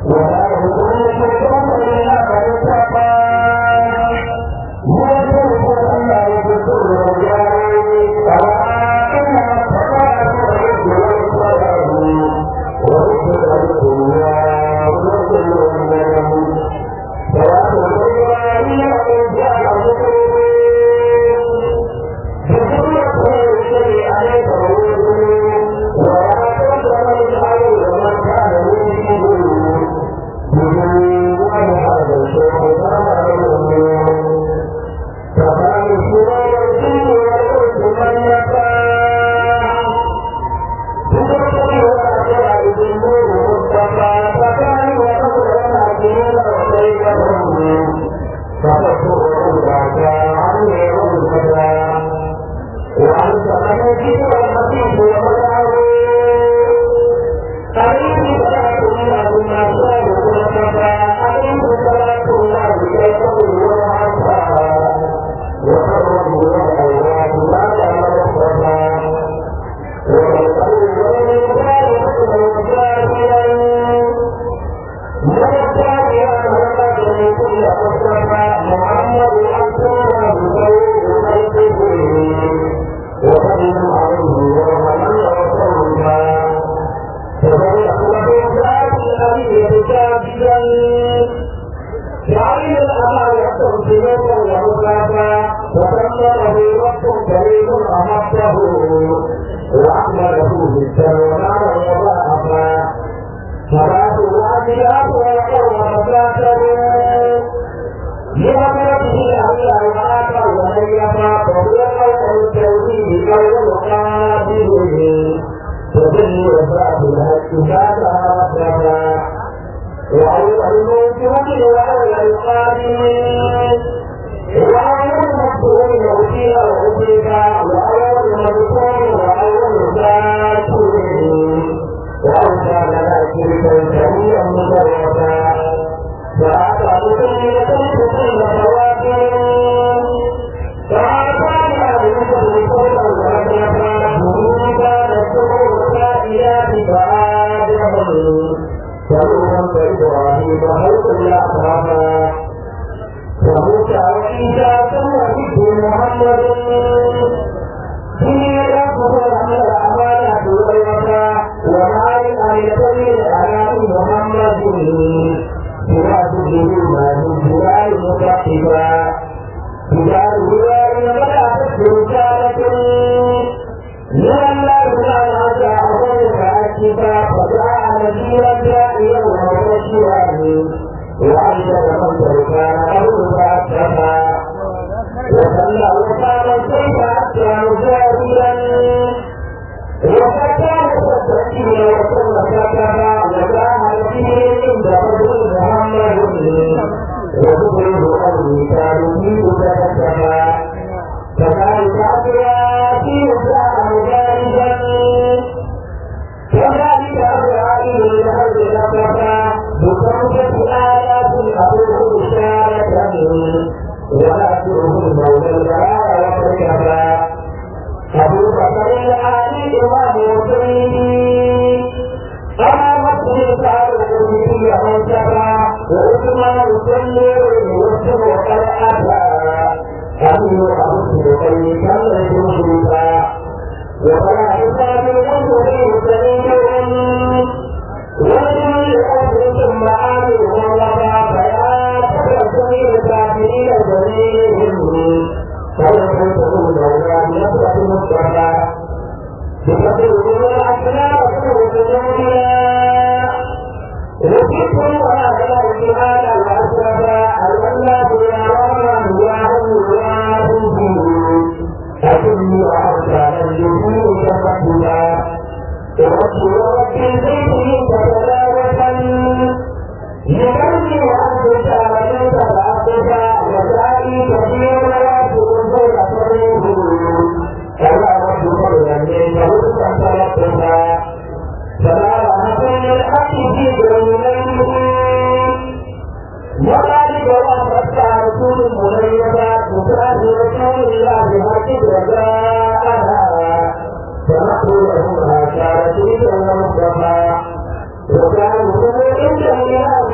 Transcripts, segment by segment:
وكان هو عند الله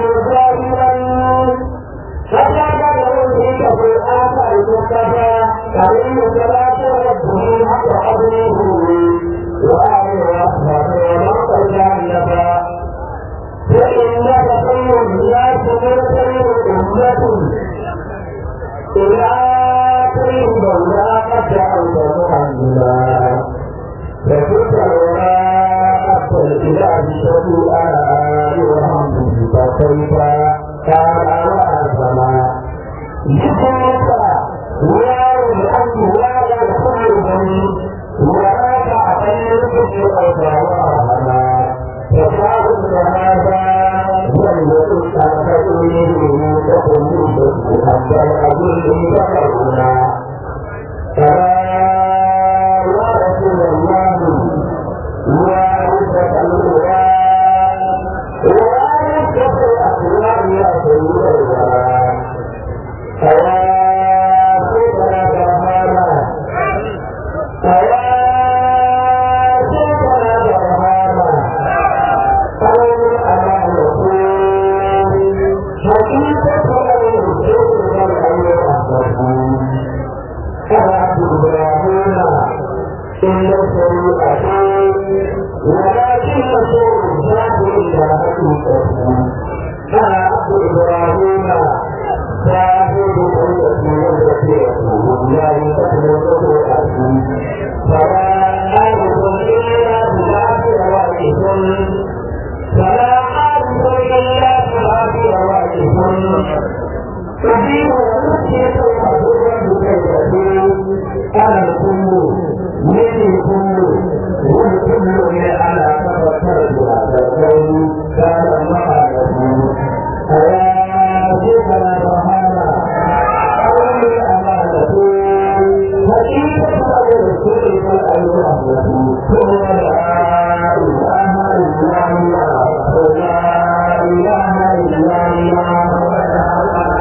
المولى قد جعلت محمدا فكنت الوراء الإله شفيعا يرحمه فكيف كان وأسما جسمك ويا الحمد ولا يدخل ولا تعتمد في أوصافنا فشاهد هذا والذي تنتهي تقول حتى الأجل تقرنا يا رسول الله وعزة القرآن وعزة الأخلاق يا سيد الورى فيا سيدنا برهانا فيا سيدنا برهانا قول على رسول حقيقة الرسول والأمر أحبه كما إبراهيم إن الشريعة ولكن الشيء ذات إلى حقيقته كما عبد إبراهيم شاهد التي يستطيعه لا يستطيع أبيه فلا عارف إلا بذات روائح فلا عارف إلا بذات روائح تجيب ونسيت الحضور بكيفته أنا الكل مني الكل والكل إلى أنا تفكرت هذا القول كان مقالته أيا شيخنا برهانا أولي الأمانة حقيقة الرسول والأيوة ثم لا إله إلا الله لا إله إلا الله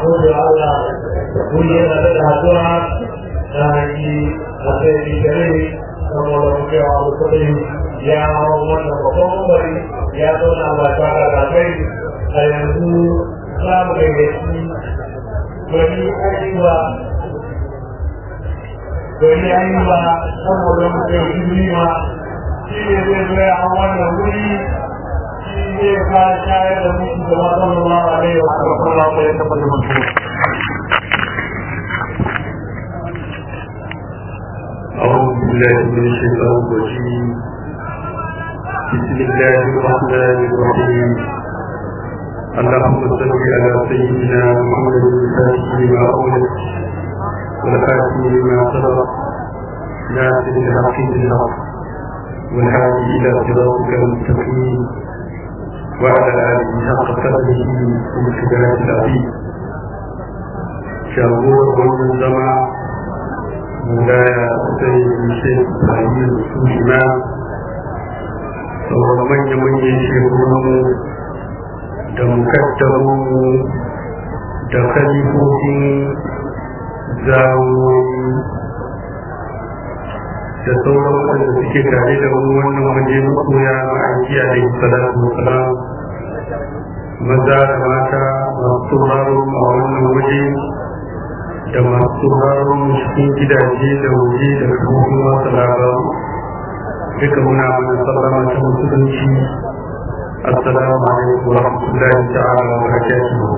gode wa Allah mun yi da da haduwa da yi a sai gare saboda mu kai wa mutum ya hawo wannan babban bari ya zauna ba tare da kai a yanzu za mu gayyaci gari ayyuka gari ayyuka saboda mu kai jimima shi ne zai zo ya hau wannan wuri shi zai ka shayar da mutu da sallallahu alaihi wa sallam ya tabbata mutu أعوذ بالله من الشيطان الرجيم بسم الله الرحمن الرحيم اللهم صل على سيدنا محمد الفاتح لما أولد والخاتم لما سبق ناصر الحق بالحق والهادي إلى صراطك المستقيم وعلى آله حق قدره ومقداره العظيم شابور ومن زمان مولاي سيد الشيخ إبراهيم السوشما sauran manya-manyan shekarunmu da mukaddamunmu da kalifofin zawoyi da sauran wanda suke tare da mu wannan waje makoya ma'aiki a da salatu wasalam maza da mata masu sauraron a wannan waje da masu sauraron cikin gidaje da waje da kafofin masu labaru duka muna mana sallama ta musulunci assalamu alaikum wa rahmatullahi ta'ala wa barakatuh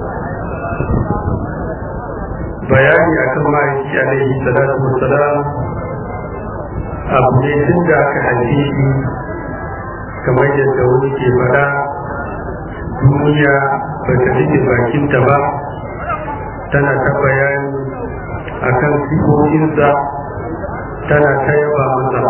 bayani akan ma'aiki alaihi salatu wassalam abu ne tun da aka haife shi kamar yadda wani ke faɗa duniya ba ta rike bakinta ba tana ta bayani akan sifofinsa tana ta yaba masa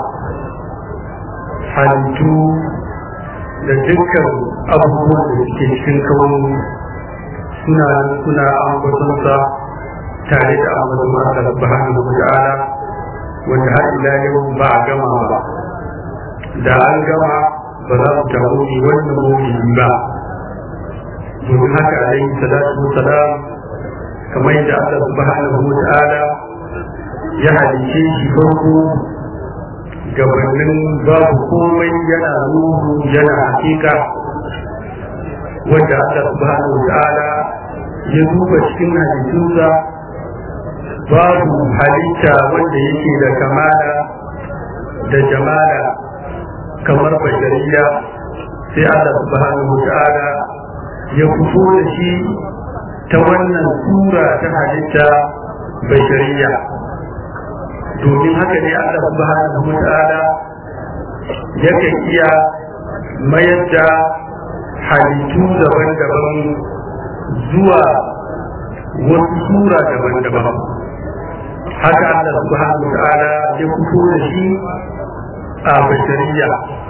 halittu da dukkan abubuwan da suke cikin kawo suna suna ambatonsa tare da ambaton Allah subhanahu wa ta'ala wanda har ila yau ba a gama ba da an gama ba za mu tafi wannan mawuyi ba domin haka alaihi salatu wassalam kamar yadda Allah subhanahu wa ta'ala ya halice shi farko gabanin babu komai yana ruhu yana hakika wanda Allah subhanahu wa ta'ala ya duba cikin halittunsa babu halitta wanda yake da kamala da jamala kamar bashariya sai Allah subhanahu wa ta'ala ya fito da shi ta wannan sura ta halitta bashariya domin haka ne Allah subhanahu wa ta'ala yakan iya mayar da halittu daban-daban zuwa wasu sura daban-daban haka Allah subhanahu wa ta'ala ya fito da shi a bashariya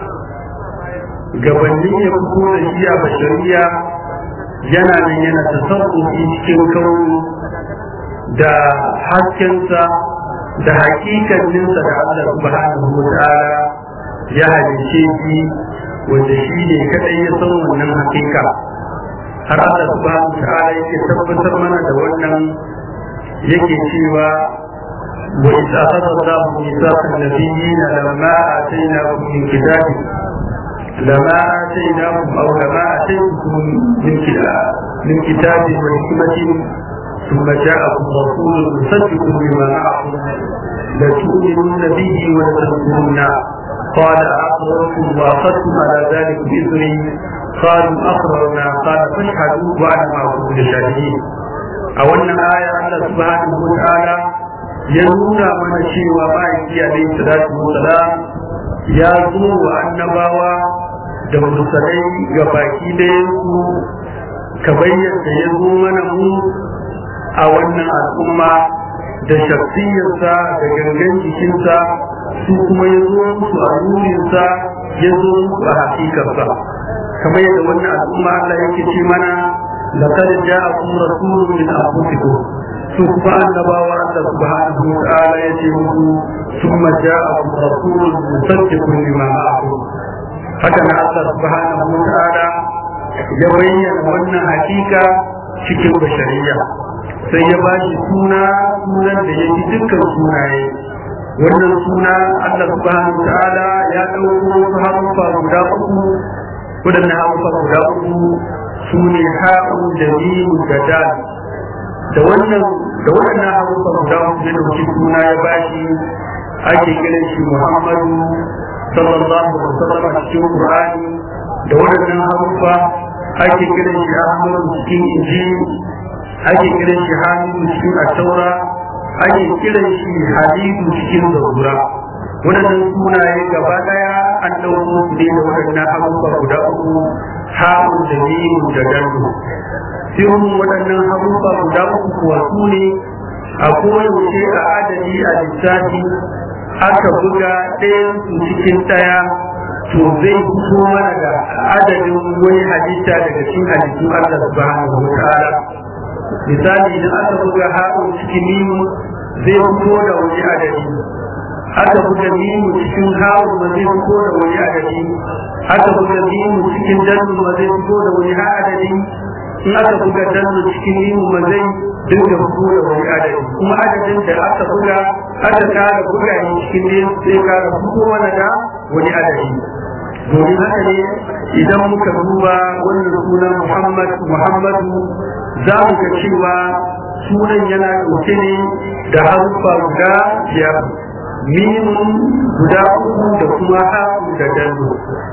gabanin ya fito da shi a bashariya yana nan yana tasarrufi cikin kawo da haskensa da hakikaninsa da Allah subhanahu wa ta'ala ya halice shi wanda shi ne kadai ya san wannan hakika har Allah subhanahu wa ta'ala yake tabbatar mana da wannan yake cewa wa idza akhadha Allahu mithaqa an-nabiyyin lamma atainakum min kitabin لما آتيناكم أو لما آتيتكم من كتاب من كتاب وحكمة ثم جاءكم رسول مصدق لما معكم لتؤمنن به ولتنصرنه قال أقررتم وأخذتم على ذلك بإذني قالوا أقررنا قال فاشهدوا وأنا معكم من الشاهدين أولا آية الله سبحانه وتعالى ينون من شيء ومعك عليه الصلاة والسلام يا زور annabawa da mursalai ga baki ɗayansu ka bayyana ya zo mana mu a wannan al'umma da shafiyarsa da gangan jikinsa su kuma ya zo musu a nurinsa ya zo musu a hakikarsa kamar yadda wannan al'umma Allah yake ce mana laqad ja'akum rasulun min anfusikum su kuma annabawa Allah subhanahu wa ta'ala ya ce musu thumma ja'akum rasulun musaddiqun lima ma'akum haka na Allah subhanahu wa ta'ala ya bayyana wannan hakika cikin bashariya sai ya ba shi suna sunan da ya fi dukkan sunaye wannan suna Allah subhanahu ta'ala ya ɗauko wasu haruffa guda uku waɗannan haruffa guda uku su ne ha'un da mimu da dal da wannan da waɗannan haruffa guda uku ya ɗauki suna ya ba shi ake kiran shi Muhammadu sallallahu alaihi wasallam a cikin Qur'ani da waɗannan haruffa ake kiran shi Ahmadu cikin Injil ake kiran shi Hamidu cikin At-Taura ake kiran shi Hadidu cikin Zabura waɗannan sunaye gaba ɗaya an ɗauko su ne da waɗannan haruffa guda uku ha'un da mimu da dallu sirrin waɗannan haruffa guda uku kuwa su ne a koyaushe a adadi a lissafi aka buga ɗayan su cikin ɗaya to zai fito mana da adadin wani halitta daga cikin halittun Allah subhanahu wa ta'ala misali idan aka buga haɗin cikin mimu zai fito da wani adadi aka buga mimu cikin haɗin ma zai fito da wani adadi aka buga mimu cikin dannu ma zai fito da wani adadi in aka buga dannu cikin mimu ma zai dinga fito da wani adadi kuma adadin da aka buga aka kara buga ne cikin ne sai kara fito mana da wani adadi domin haka ne idan muka duba wannan sunan Muhammad Muhammadu za mu ga cewa sunan yana ɗauke ne da haruffa guda biyar mimun guda uku da kuma haku da dallo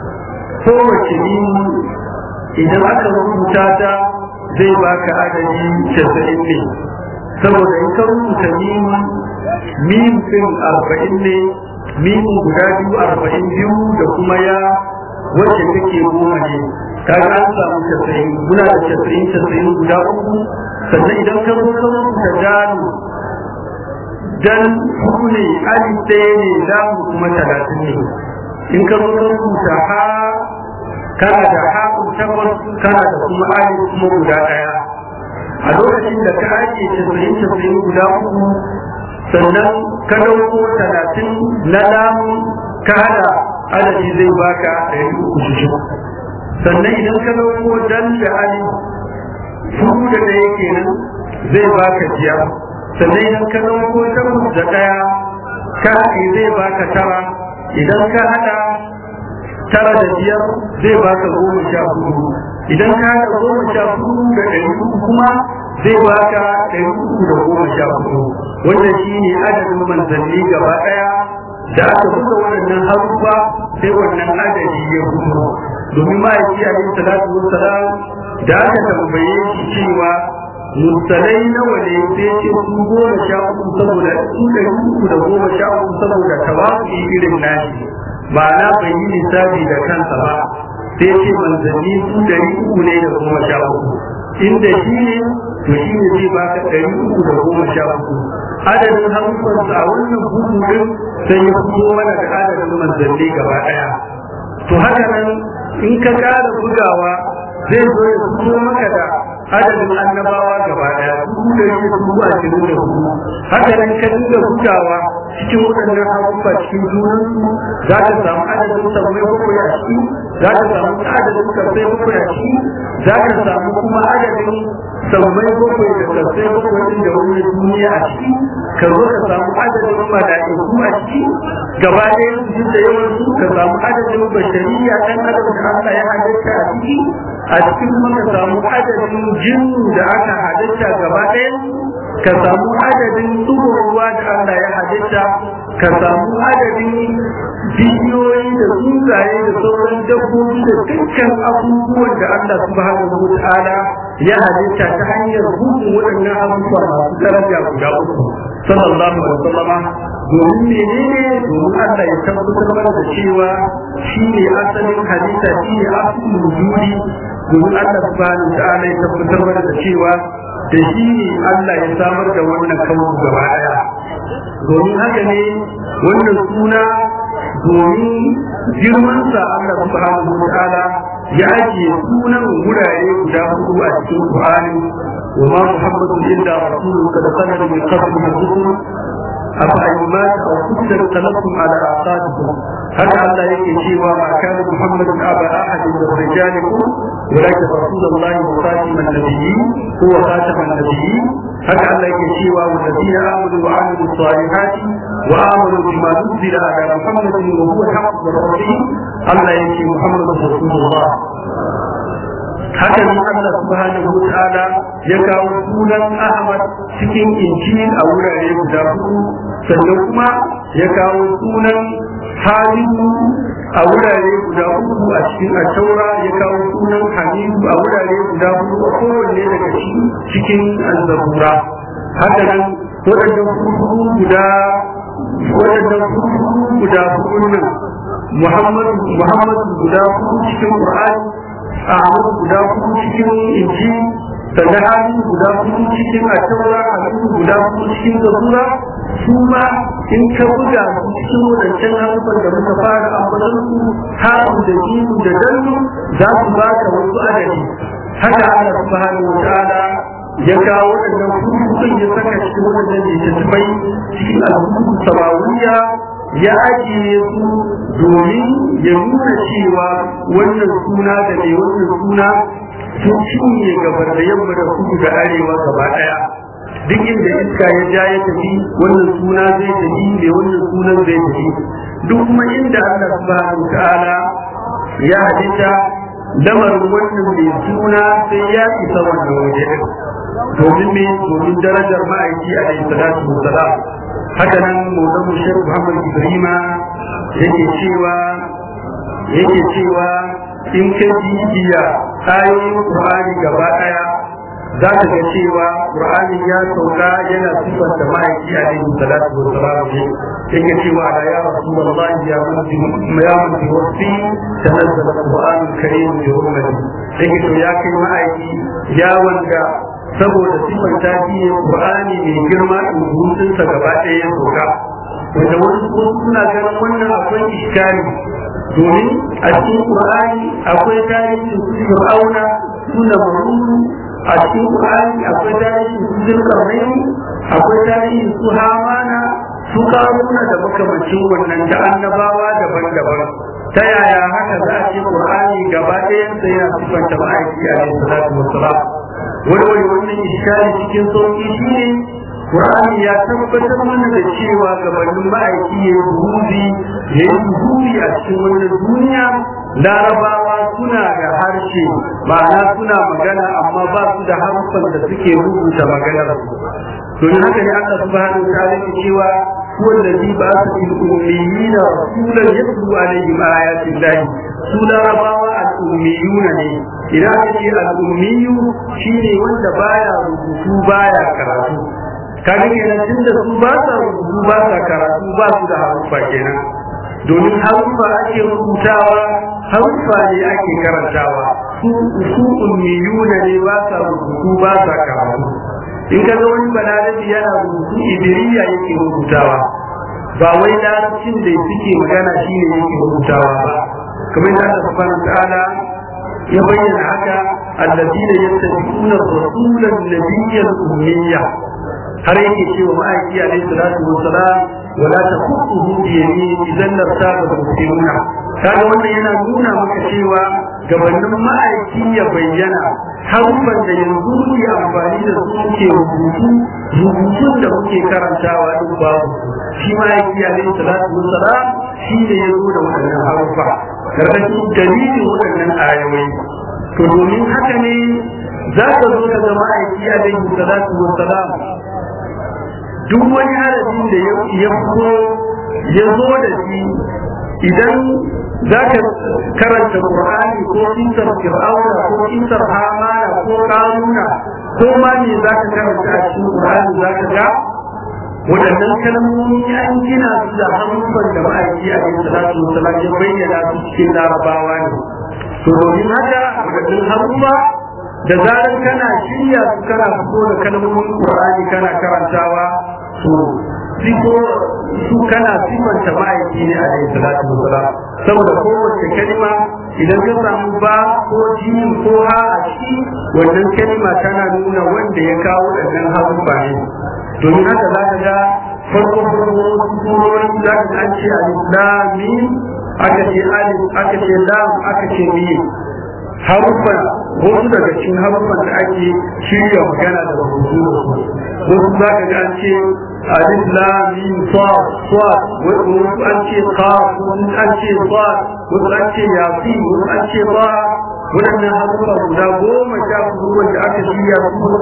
kowace mimu idan aka rubuta ta zai baka adadi casa'in ne saboda in ka rubuta mimu mimu ɗin arba'in ne mimu guda biyu arba'in biyu da kuma ya wacce take goma ne kaga an samu casa'in muna da casa'in casa'in guda uku sannan idan ka zo ka rubuta dalu dan hudu ne alif ɗaya ne lamu kuma talatin ne in ka zo ka rubuta ha kana da ha takwas kana da kuma alif kuma guda ɗaya a lokacin da ka ake casa'in casa'in guda uku sannan ka ɗauko talatin na lamu ka hada adadi zai baka ɗari uku shi sannan idan ka ɗauko dan da ali hudu da ɗaya kenan zai baka biyar sannan idan ka ɗauko takwas da ɗaya ka haɗe zai baka tara idan ka haɗa tara da biyar zai baka goma sha hudu idan ka haɗa goma sha hudu da ɗari uku kuma zai baka ɗari uku da goma sha hudu wannan shine adadin manzanni gaba ɗaya da aka buga waɗannan haruffa sai wannan adadi ya fito domin ma'aiki a yin salatu wassalam da aka tambaye shi cewa mursalai nawa ne sai ce su goma sha uku saboda su ɗari uku da goma sha uku saboda tawafi irin nashi ma'ana bai yi lissafi da kansa ba sai ce manzanni su ɗari uku ne da goma sha uku inda shi ne to shi ne zai baka ɗari uku da goma sha uku adadin hamsansa a wannan bugu din sai ya fito mana da adadin manzanni gaba ɗaya to haka nan in ka ƙara bugawa zai zo ya fito maka da adadin annabawa gaba ɗaya dubu da shi dubu ashirin da hudu haka nan ka dinga bugawa cikin waɗannan haruffa cikin junansu za ka samu adadin sammai bakwai a ciki za ka samu adadin kasai bakwai a ciki za ka samu kuma adadin sammai bakwai da kasai bakwai din da wani duniya a ciki ka zo ka samu adadin mala'iku a ciki gaba ɗaya su da yawan su ka samu adadin bashariya ɗan adam da Allah ya halitta a ciki a cikin kuma ka samu adadin jinnu da aka halitta gaba ɗaya ka samu adadin tsugon ruwa da Allah ya halitta ka samu adadin bishiyoyi da tsuntsaye da sauran dabbobi da dukkan abubuwan da Allah subhanahu wa ta'ala ya halitta ta hanyar hukun waɗannan abubuwa masu daraja guda uku sallallahu alaihi wasallama domin menene domin Allah ya tabbatar mana da cewa shi ne asalin halitta shi ne asalin wujudi domin Allah subhanahu wa ta'ala ya tabbatar mana da cewa da shi ne Allah ya samar da wannan kawo gaba daya domin haka ne wannan suna domin girmansa Allah subhanahu wa ta'ala ya ajiye sunan gurare guda hudu a cikin Qur'ani wa ma Muhammadu illa rasulun kad khalaqa min qablihi rusul أفأيمات أو كتل قلبتم على أعقابكم هل الله يكي شيوا ما كان محمد أبا أحد من رجالكم ولكن رسول الله وخاتم النبيين هو خاتم النبيين هل الله يكي شيوا والذين آمنوا وعملوا الصالحات وآمنوا بما نزل على محمد وهو الحق من ربهم الله يكي محمد رسول الله haka nan Allah subhanahu wa ta'ala ya kawo sunan Ahmad cikin injil a wurare guda hudu sannan kuma ya kawo sunan Halidu a wurare guda uku a cikin Ashaura ya kawo sunan Hamidu a wurare guda hudu a kowanne daga cikin Al-Zabura haka nan waɗannan hudu guda waɗannan hudu guda hudu nan Muhammadu Muhammadu guda hudu cikin Qur'ani Ahmad guda hudu cikin inji sannan hali guda hudu cikin ataura halittu guda hudu cikin zabura su ma in ka buga su cikin wadancan harufan da muka fara ambatan su haru da jiru da dallu za su ba ka wasu adadi haka Allah subhanahu wa ta'ala ya kawo waɗannan hudun ya saka cikin waɗannan littattafai cikin al'ummar samawiya ya ajiye su domin ya nuna cewa wannan suna da mai wannan suna sun cinye gabar da yamma da kudu da arewa gaba daya duk inda iska ya ja ya tafi wannan suna zai tafi mai wannan sunan zai tafi duk kuma inda Allah subhanahu ta'ala ya hadita lamarin wannan mai suna sai ya isa wannan waje domin me domin darajar ma'aiki alaihi salatu wassalam haka nan maulan shek muhammad ibrahima yake cewa yake cewa in ka bibiya ayoyin qur'ani gaba daya za ka ga cewa qur'ani ya sauka yana sifar da ma'aiki alaihi salatu wa salam ne yake cewa ala ya rasulullah ya mutu ya mutu wasi tanazzala qur'an karim bi hurmati yake to ya kai ma'aiki ya wanda saboda sifar ta biye qur'ani mai girma in hutunsa gaba ɗaya ya sauka wanda wasu ko suna ganin wannan akwai iskari domin a cikin qur'ani akwai tarihin su fir'auna suna mahuru a cikin qur'ani akwai tarihin su zulkarnaini akwai tarihin su hamana su karuna da makamacin wannan da annabawa daban-daban ta yaya haka za a ce qur'ani gaba ɗayansa yana sifanta ma'aiki alaihi salatu wassalam wani wani wannan iskari cikin sauki shine Qur'ani ya tabbatar mana da cewa gabanin ma'aiki ya yi buhuzi ya yi buhuri a cikin wannan duniya larabawa suna da harshe ma'ana suna magana amma ba su da harfan da suke rubuta maganar don haka ne Allah subhanahu wa ta'ala ke cewa هو الذي بعث في الأميين رسولا يتلو عليهم آيات الله سولا رباوة الأميون ne idan aka ce al'ummiyu shine wanda baya rubutu baya karatu kaga kenan tunda su ba sa rubutu ba sa karatu ba su da haruffa kenan domin haruffa ake rubutawa haruffa ne ake karantawa su su ummiyuna ne ba sa rubutu ba sa karatu in ka ga wani balarabi yana rubutu idiriya yake rubutawa ba wai larabcin da suke magana shine yake rubutawa ba kamar da Allah subhanahu ta'ala ya bayyana haka alladina yattabi'una ar-rasula an-nabiyya al-ummiyya har yake cewa ma'aiki alaihi salatu wassalam wala taqutuhu bi yamin idan lartaba al-muslimuna kaga wannan yana nuna maka cewa gabanin ma'aiki ya bayyana harufan da yanzu muke amfani da su muke rubutu rubutun da muke karantawa duk babu shi ma'aiki alaihi salatu wassalam shi ne ya zo da waɗannan harufa karkashin dalilin waɗannan ayoyi to domin haka ne za ka zo ka zama aiki alaihi salatu wassalam duk wani harafin da ya fito ya zo da shi idan za ka karanta Qur'ani ko kisar Fir'auna ko kisar Hamana ko Karuna ko ma ne za ka karanta a cikin Qur'ani za ka ga waɗannan kalmomi an gina su da harufan da ma'aiki a cikin salatu wasalam ya bayyana su cikin larabawa ne to domin haka waɗannan harufa da zarar kana shirya su kana fito da kalmomin Qur'ani kana karantawa to sifo su kana sifanta ma'aiki ne a cikin salatu wasalam saboda kowace kalma idan ka samu ba ko jini ko ha a ciki wannan kalma tana nuna wanda ya kawo waɗannan harufa ne domin haka za ka ga farko farko surori za ka an ce al-islami aka ce alif aka ce lam aka ce mim haruffa wasu daga cikin haruffan da ake shirya magana da rubutu da su wasu za ka ga an ce alif lam mim sad sad wasu an ce qaf wasu an ce sad wasu an ce yasin wasu an ce ba waɗannan haruffa guda goma sha hudu wanda aka shirya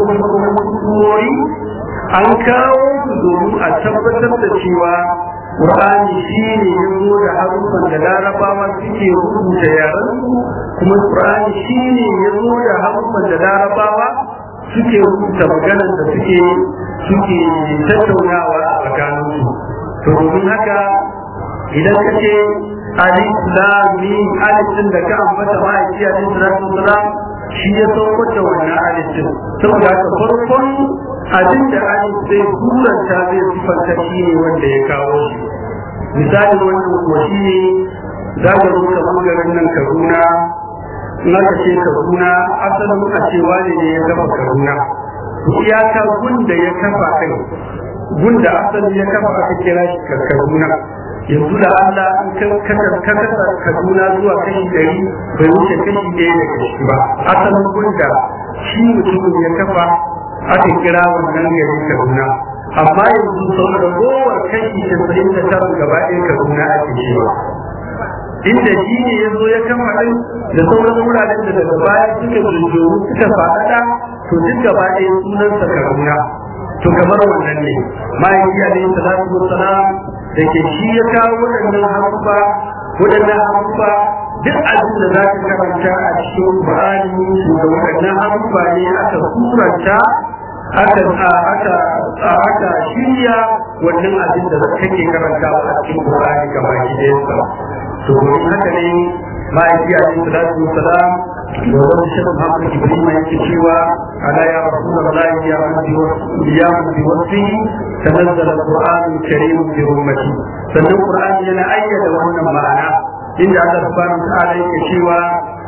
su an kawo su domin a tabbatar da cewa Qur'ani shi ne ya zo da haruffan da larabawa suke rubuta yaran kuma Qur'ani shi ne ya zo da haruffan da larabawa suke rubuta maganar da suke suke tattaunawa a tsakaninsu to domin haka idan ka ce alif lam mim alif din da ka ambata ma'aiki alaihi salatu wasalam shi ya saukar da wannan alif din saboda haka farkon abin da alif zai turanta zai sifanta shi ne wanda ya kawo shi misalin wannan kuwa shi ne za ka zo ka garin nan kaduna na ka ce kaduna asalin a cewa ne ne ya kafa kaduna iyaka gunda ya kafa kai gunda asali ya kafa aka kira shi kaduna yanzu da Allah an kasa kaduna zuwa kashi ɗari bai wuce kashi ɗaya da kashi ba asalin gunda shi mutumin ya kafa aka kira wannan gari kaduna amma yanzu sau da gowar kashi casa'in da tara gaba ɗaya kaduna ake cewa inda shi ne ya zo ya kama ɗin da sauran wuraren da daga baya suka jujjuru suka faɗaɗa to duk gaba ɗaya sunansa kaduna to kamar wannan ne ma'aiki alaihi salatu wassalam da ke shi ya kawo waɗannan haruffa waɗannan haruffa duk abin da za ka karanta a cikin Qur'ani da waɗannan haruffa ne aka suranta aka aka aka shirya wannan abin da kake karantawa a cikin Qur'ani gaba ɗayansa to domin haka ne ma'aiki alaihi salatu wassalam da wani shirin Muhammad Ibrahim yake cewa ala ya Rasulullah ya rabbi ya rabbi wasi tanazzala al-Qur'an al-Karim bi ummati sannan Qur'ani yana ayyada wannan ma'ana inda Allah subhanahu wa ta'ala yake cewa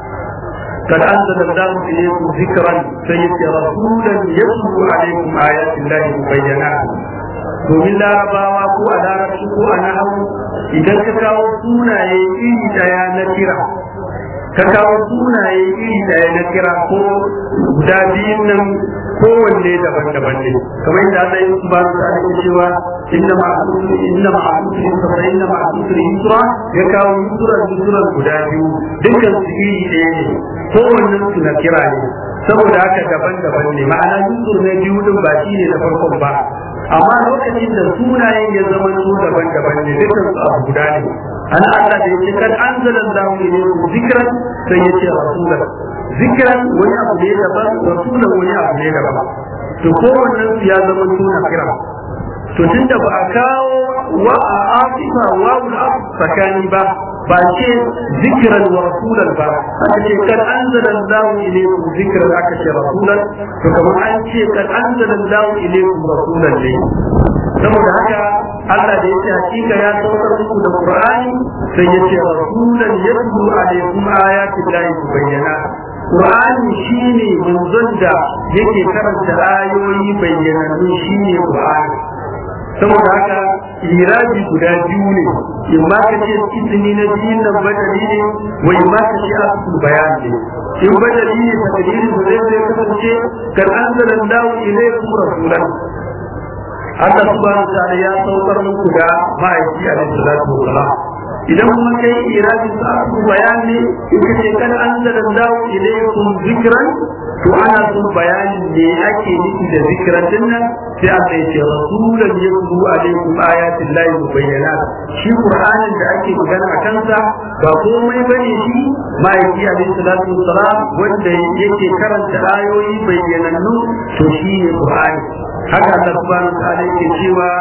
قد أنزل الله إليكم ذكرا سيدي رسولا يتلو عليكم آيات الله مبينات domin larabawa ko a larabci ko a nahawu idan ka kawo sunaye iri daya na kira ka kawo sunaye iri daya na kira ko guda biyun nan kowanne daban-daban ne kamar yadda Allah ya ba su da cewa inna ma'asuri inna ma'asuri fa inna ma'asuri yusra ya kawo yusra yusra guda biyu dukkan su iri ɗaya ne kowannen su na kira ne saboda haka daban-daban ne ma'ana yusur na biyu din ba shi ne na farkon ba amma lokacin da sunayen ya zama su daban-daban ne dukkan su abu guda ne ana Allah da yake kan anzalan lahu ilaykum zikran sai yace rasulan zikran wani abu ne daban rasulan wani abu ne daban to kowannen su ya zama suna kira to tunda ba a kawo wa a afifa wa a tsakani ba ba ce zikiran wa rasulan ba aka ce kan anzala Allahu ilaykum zikran aka ce rasulan to kamar an ce kan anzala Allahu ilaykum rasulan ne saboda haka Allah da yace hakika ya saukar muku da Qur'ani sai yace rasulan yatlu alaykum ayati llahi bayyana Qur'ani shine manzon da yake karanta ayoyi bayyanannu shine Qur'ani saboda haka irabi guda biyu ne in ma ka ce izini na biyun nan badali ne wa in ma ka ce asul bayan ne in badali ne ta dalilin da zai zai kasance kan anzala Allahu ilaykum rasulan Allah subhanahu wa ta'ala ya saukar muku da ma'aiki alaihi salatu wa salam idan kuma kai irabin sa asul bayan ne in ka ce kan anzala Allahu ilaykum zikran to ana son bayanin ne ake nufi da zikiran din nan sai aka yi ce rasulan yatlu alaikum ayatin lahi mubayyanat shi qur'anin da ake magana a kansa ba komai bane shi ma'aiki alaihi salatu wassalam wanda yake karanta ayoyi bayyanannu to shi ne qur'ani haka Allah subhanahu wa ta'ala yake cewa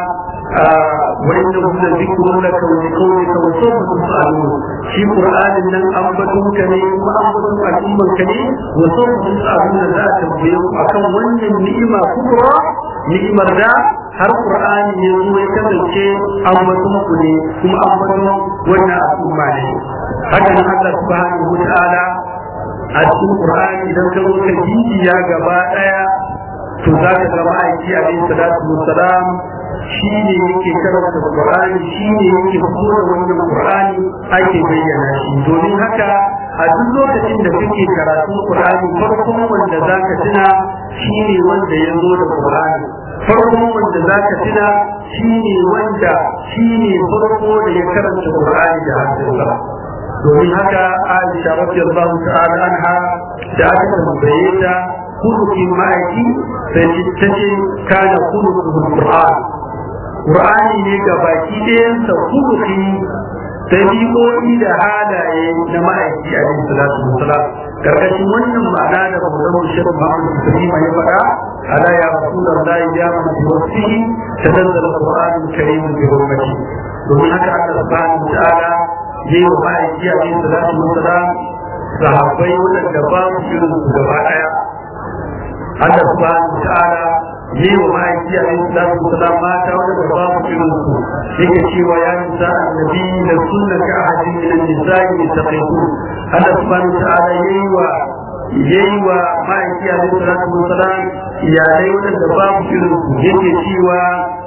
وإنه لذكر لك ولقومك وسوف تسألون في قرآن لن أنبتم كني وأنبتم الأمة كني وسوف تسألون ذات البيض أكون ون النئمة كبرى نئمة ذا har Qur'ani ya zo ya kasance ambaton ku ne kuma ambaton wannan al'umma ne haka nan Allah subhanahu wa ta'ala a cikin Qur'ani idan ka zo ka jijiya gaba daya to za ka ga ma'aiki alaihi salatu wassalam shi ne yake karanta Qur'ani shi ne yake fito da wannan Qur'ani ake bayyana shi domin haka a duk lokacin da kake karatun Qur'ani farkon wanda zaka tuna shi ne wanda ya zo da Qur'ani farkon wanda zaka tuna shi ne wanda shi ne farko da ya karanta Qur'ani da hannunsa domin haka Aisha radiyallahu ta'ala anha da aka tambaye ta kulukin ma'aiki sai ta ce kana kulukin Qur'an Qur'ani ne ga baki ɗayansa kuluki dabi'o'i da halaye na ma'aiki a yin salatu wasalam karkashin wannan ma'ana da Maulana Sheikh Muhammad Ibrahim ya faɗa ala ya Rasulullahi ya man bi wasihi tanazzal al-Qur'an al-Karim bi hurmati domin haka Allah subhanahu wa ta'ala yayi wa ma'aiki a yin salatu wasalam sahabbai wadanda ba su irin su gaba ɗaya Allah subhanahu wa ta'ala yi wa ma'aiki a yin salatu wasalam mata wanda ba mu irin su yake cewa ya nisa annabi da sunna ka ahadin min an-nisa'i taqiqu Allah subhanahu wa ta'ala yayi wa yayi wa ma'aiki a yin salatu wasalam iyalai wanda ba mu irin su yake cewa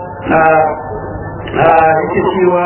yake cewa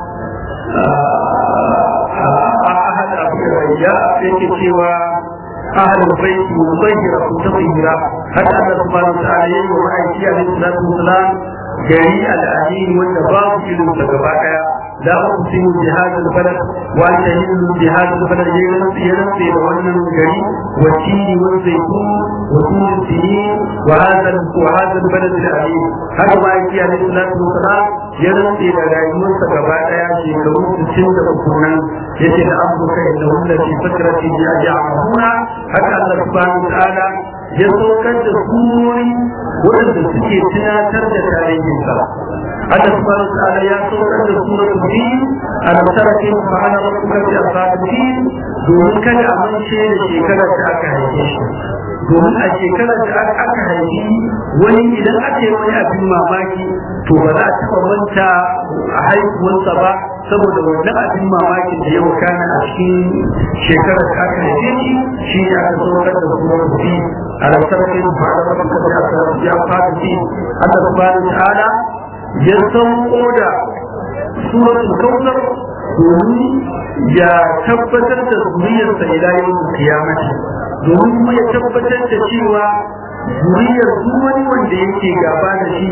ahad abu ya yake cewa أهل البيت مطهرة تطهيرا حتى الله سبحانه وتعالى يوم أيدي عليه الصلاة والسلام جريء الأمين والنباب إلى تقبعك لا أقسم بهذا البلد وأنت هل بهذا البلد ينسي لولنا الجريء والتين والزيتون وطول السنين وهذا وهذا البلد الأمين هذا ما يأتي عليه الصلاة والسلام ينسي لرأيون تقبعك شيكرون تسند وكونا يتي لأمرك إنهم في فترة يعملون haka Allah subhanahu ta'ala ya saukar da surori waɗanda suke tunatar da tarihinsa Allah subhanahu ta'ala ya saukar da suratul din alam tara kayfa fa'ala rabbuka bi ashabil fil domin kada a mance da shekarar da aka haife shi domin a shekarar da aka haifi wani idan aka yi wani abin mamaki to ba za a taɓa manta a haihuwarsa ba saboda wannan abin mamakin da ya wakana a cikin shekarar da aka haife shi shi ne aka saukar da surar fi a lantar kai da fara da baka da aka ya fara fi Allah subhanahu ta'ala ya sauko da suratul kautsar domin ya tabbatar da zuriyarsa ila yau kiyamati domin kuma ya tabbatar da cewa zuriyar duk wani wanda yake gaba da shi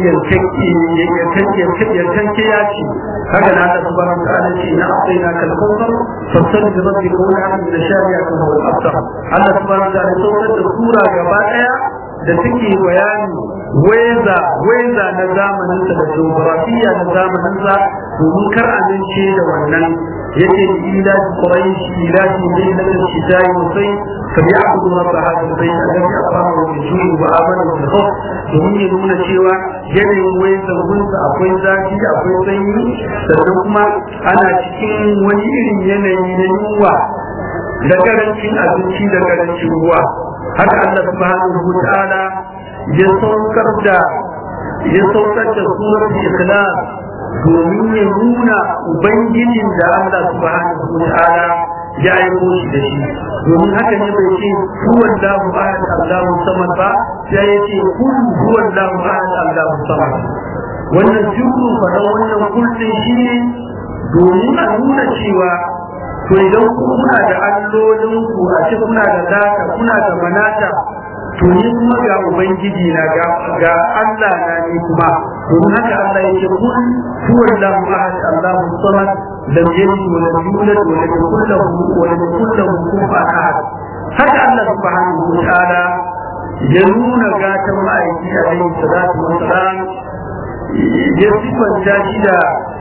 yankanke ya ce haka na Allah subhanahu wa ta'ala ce na asaina kal kawthar fasalli bi rabbika wa la min shari'ati huwa al-aftar Allah subhanahu wa ta'ala saukar da sura gaba daya da take bayani weza weza na zamanin sa da geografiya na zamanin sa domin kar amince da wannan yake ila quraish ila laylatil shita'i wa sayf فليعبدوا رب هذا البيت الذي أقامه بالجوع وآمنه بالخوف domin ya nuna cewa yanayin wayan zangunsa akwai zafi akwai sanyi sannan kuma ana cikin wani irin yanayi na yunwa da karancin abinci da karancin ruwa haka Allah subhanahu wa ta'ala ya saukar da ya saukar da surar ikhlas domin ya nuna ubangijin da Allah subhanahu wa ta'ala ya aiko shi da shi domin haka ne bai ce huwan lahu ahad Allahu samad ba sai ya ce kun huwan lahu ahad Allahu samad wannan jirgin fara wannan kullum shi ne domin a nuna cewa to idan kuna da allolin ku a ce kuna da zaka kuna da manata to ni kuma ga ubangiji na ga ga Allah na ni kuma domin haka Allah ya ce kun huwan lahu ahad Allahu samad لم يلد ولم يولد ولم يكن له ولم يكن له كفوا احد haka Allah subhanahu wa ta'ala ya nuna gatan ma'aiki a alaihi salatu wa salam ya sifanta shi da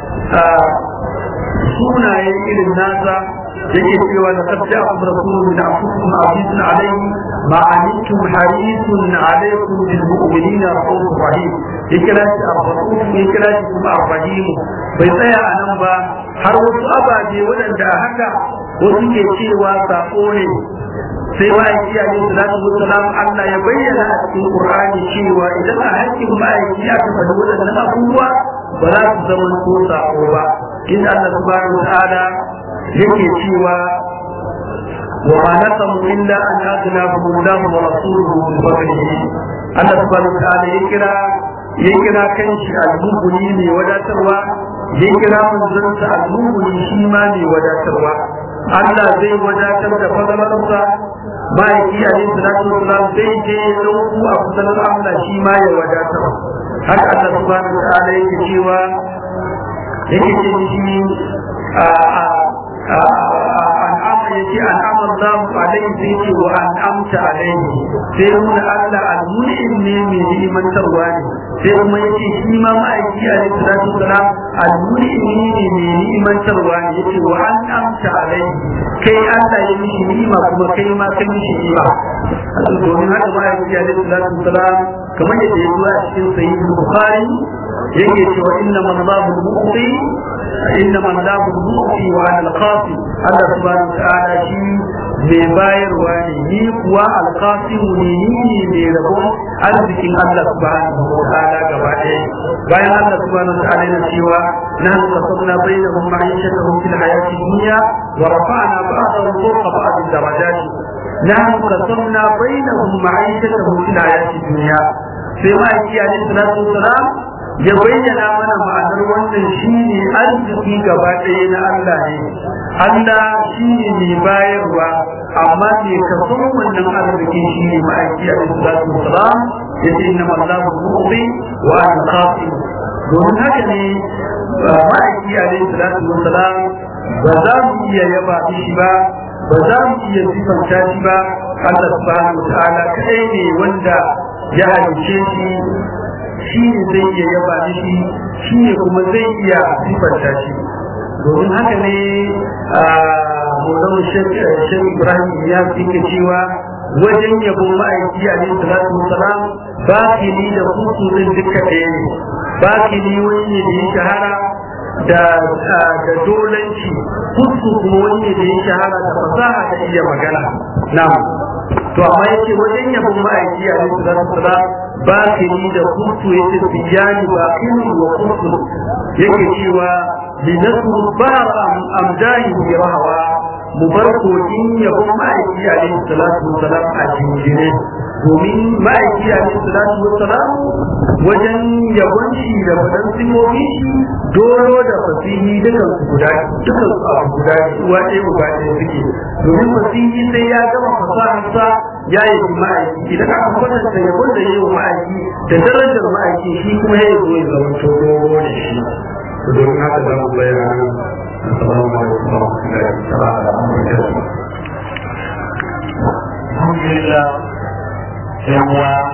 sunaye irin nasa yake cewa da sabja abu rasulun min afukum azizun alaihi ma anittum harisun alaikum bil mu'minina rahmatur rahim ya kira shi ar-rasul ya kira shi kuma ar-rahim bai tsaya a nan ba har wasu ababe waɗanda haka wasu ke cewa sako ne sai ma'aiki a yin salatu wasalam Allah ya bayyana a cikin Qur'ani cewa idan a hakkin ma'aiki aka faɗi waɗannan abubuwa ba za su zama ko sako ba in Allah subhanahu wa ta'ala yake cewa wa ma nasamu illa an aghnahum Allah wa rasuluhu min fadlihi Allah subhanahu wa ta'ala ya kira ya kira kanshi al-mubuni mai wadatarwa ya kira manzansa al-mubuni shi ma mai wadatarwa Allah zai wadatar da fadalarsa ma'aiki alaihi salatu wasalam zai je ya dauku a fadalar Allah shi ma ya wadatar haka Allah subhanahu wa ta'ala yake cewa yake ce shi an'ama yake an'ama Allah alaihi sai ce wa an'amta alaihi sai nuna Allah al-mun'im ne mai ni'imantarwa ne sai kuma yake shi ma ma'aiki alaihi salatu wasalam al-mun'im ne mai ni'imantarwa ne yake wa an'amta alaihi kai Allah ya mishi ni'ima kuma kai ma kai mishi ni'ima domin haka ma'aiki alaihi salatu wasalam kamar yadda ya zuwa cikin sahih bukhari yake cewa inna man babu mu'ti inna man babu mu'ti wa ana al-qasim Allah subhanahu wa ta'ala shi mai bayarwa ne ni kuwa al-qasim ne ni ne rabon arzikin Allah subhanahu wa ta'ala gaba ɗaya bayan Allah subhanahu wa ta'ala yana cewa nahnu qasamna bainahum ma'ishatahum fil hayati dunya wa rafa'na ba'dahum fawqa ba'd darajat nahnu qasamna bainahum ma'ishatahum fil hayati dunya sai ma'aiki alaihi salatu wasalam ya bayyana mana ma'anar wannan shine arziki gaba ɗaya na Allah ne Allah shine mai bayarwa amma me ka san wannan arziki shine ma'aiki alaihi salatu wasalam ya ce inna Allahu mu'ti wa ana qasim domin haka ne ma'aiki alaihi salatu wasalam ba za mu iya yaba shi ba ba za mu iya sifanta shi ba Allah subhanahu wa ta'ala kai ne wanda ya halice shi shi ne zai iya yaba shi shi ne kuma zai iya sifanta shi domin haka ne a molan shek ibrahim ya yake cewa wajen yabon ma'aiki a ne salatu wasalam ba ni da kusurin duka ɗaya ne ba ni wani ne da ya shahara da da dolanci kusu kuma wani ne da ya shahara da fasaha da iya magana na'am to amma yake wajen yabon ma'aiki a ne salatu wasalam ba ni da kusu yake tijani ba kini wa kusu yake cewa linasru bar amdahi bi rahawa mu bar kogin yabon ma'aiki alaihi salatu wasalam a jinjine domin ma'aiki alaihi salatu wasalam wajen yabon shi da fadan simomi shi dolo da fasihi dukan su guda dukan su abu guda uwa ɗaya uba ɗaya suke domin fasihi sai ya gama fasaharsa ya yi ma'aiki idan aka kwatanta yabon da ya yi ma'aiki da darajar ma'aiki shi kuma ya zo ya zama dogo da shi domin haka za mu bayyana السلام عليكم ورحمة الله تعالى وبركاته الحمد لله يوم